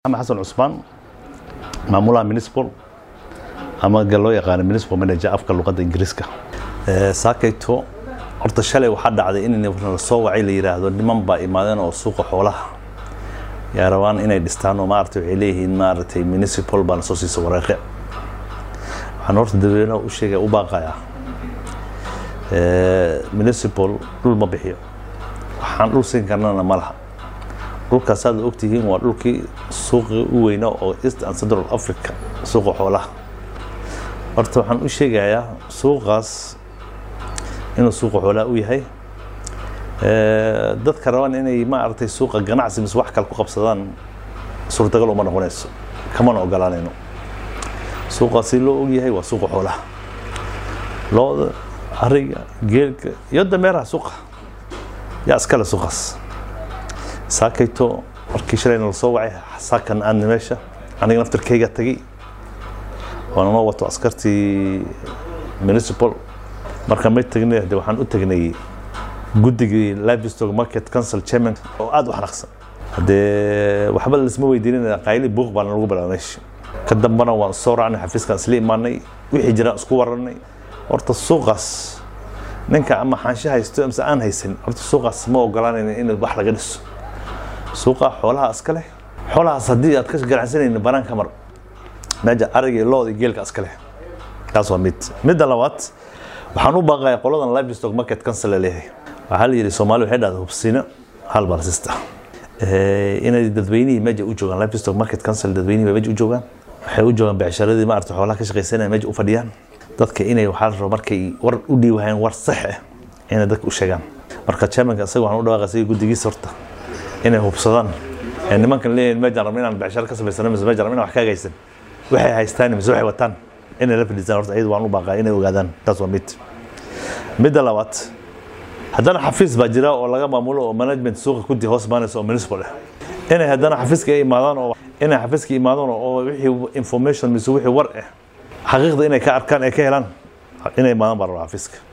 maxamed xasan cusmaan maamulaha municipal ama ga loo yaqaano municipal manager afka luqadda ingiriiska saakayto horta shalay waxaa dhacday in la soo wacay la yidhaahdo niman baa imaadeen oo suuqa xoolaha yaa rabaan inay dhistaan oo maaragtay waxay leeyihiin maaragtay municipal baana soo siisa wareeqe waxaan horta dadweynaha u sheegaya u baaqayaa municipal dhul ma bixiyo waxaan dhul siin karnana ma laha dhulkaas aad ogtihiin waa dhulkii suuqii u weynaa oo east and central africa suuqa xoolaha horta waxaan u sheegayaa suuqaas inuu suuqa xoolaha u yahay dadka rabaan inay maaragtay suuqa ganacsi mise wax kale ku qabsadaan suurtagal uma noqonayso kamana ogolaanayno suuqaasi loo ogyahay waa suuqa xoolaha looda ariga geelka iyo dameeraha suuqa yaa iskale suuqaas saakayto markii shalayna la soo wacay saakan aadna meesha aniga naftarkayga tagay waana noo wato askartii municipal marka may tagnay de waxaan u tagnay guddigii livestock market council chairman oo aad u xanaaqsan haddee waxba laisma weydiinin qayli buuq baana lagu bilaabay meesha ka dambana waan soo raacnay xafiiskaan isla imaanay wixii jiraan isku wararnay horta suuqaas ninka ama xaansho haysto mise aan haysan horta suuqaas ma ogolaanayna in wax laga dhiso suuqa xoolaha iska leh xoolahaas haddii aad ka ganacsanaynin banaanka mar meesha ariga iyo looda iyo geelka iska leh taas waa mid midda labaad waxaan u baaqaya qoladan livestock market council leeyahay waxaa la yidhi soomaali waxay dhahda hubsina hal balasista inay dadweynihii meesha u joogaan livestock market council dadweynihii bay meesha u joogaan waxay u joogaan becsharadii maarata xoolaha ka shaqaysanaya meesha u fadhiyaan dadka inay waxaa la rabo markay war u dhiiwahayaan war sax ah inay dadka u sheegaan marka chairmanka isaga waxaan u dhawaaqay isaga guddigiisa horta inay hubsadaan nimankan leeyihin meejaan rabno inaan becsharo ka samaysano mise meejaan rabno inaan wax ka hagaysan waxay haystaan mise waxay wataan inay la fadhiistaan horta iyadu waan u baaqaa inay ogaadaan taas waa mid midda labaad haddana xafiis baa jira oo laga maamulo oo management suuqa kudi hoos maanaysa oo municipal ah inay haddana xafiiska ay imaadaan oo inay xafiiska imaadaan oo wixii information mise wixii war ah xaqiiqda inay ka arkaan ay ka helaan inay imaadaan baa rabaa xafiiska